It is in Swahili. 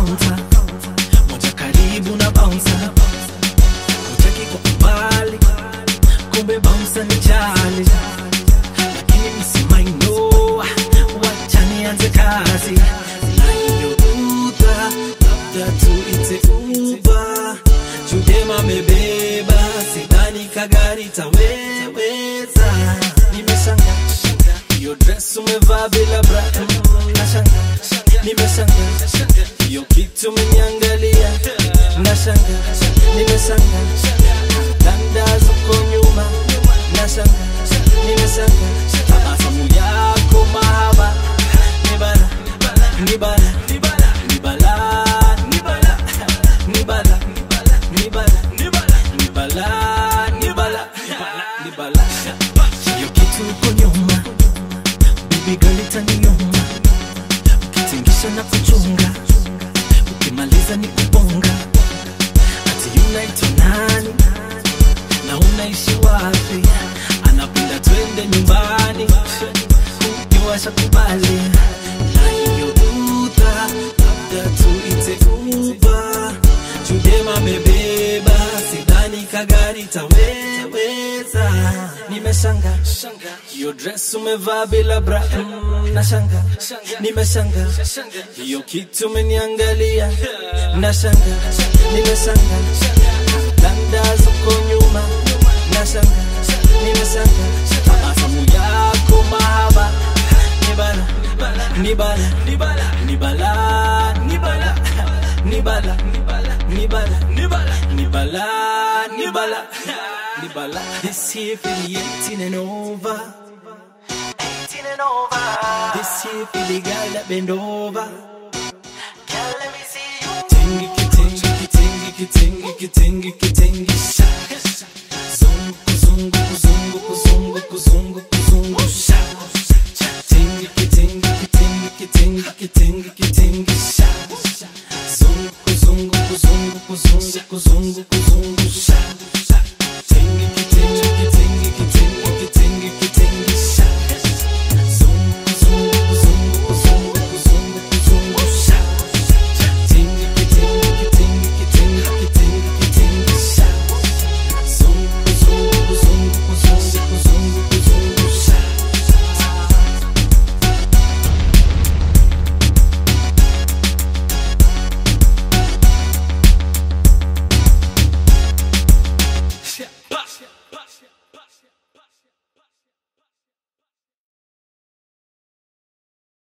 kaunta moja karibu na bouncer utaki kwa mbali kumbe bouncer ni jali lakini msimaino wacha nianze kazi na hiyo uta labda tuite uba chudema mebeba sidhani kagari taweweza nimeshanga hiyo dress umevaa bila bra mm, nashanga nimeshanga hiyo kitu umeniangalia nashanga nimeshanga danda zuko nyuma nashanga nimeshanga tabasamu yako mahaba nibala nibala nibala nibala nibala nibala nibala nibala nibala nibala hiyo kitu uko nyuma bibi girl itaniuma ukitingisha na kuchunga ukimaliza ni kubonga ati unaitwa nani na unaishi wapi anapenda twende nyumbani ukiwasha kubali na hiyo uta labda tuite uba chudema mebeba sidhani kagari taweweza nimeshanga hiyo dress umevaa bila bra mm, nashanga nimeshanga hiyo kitu umeniangalia nashanga nimeshanga danda zuko nyuma nashanga nimeshanga tabasamu yako mahaba nibala nibala nibala nibala nibala nibala nibala nibala nibala nibala this year for the 18 and over 18 and over this year for the girl that bend over Girl, let me see you. Tingy, kitingy, kitingy, kitingy, kitingy, kitingy, sha. Zungu, kuzungu, kuzungu, kuzungu, kuzungu, kuzungu, sha. Tingy, kitingy, kitingy, kitingy, kitingy,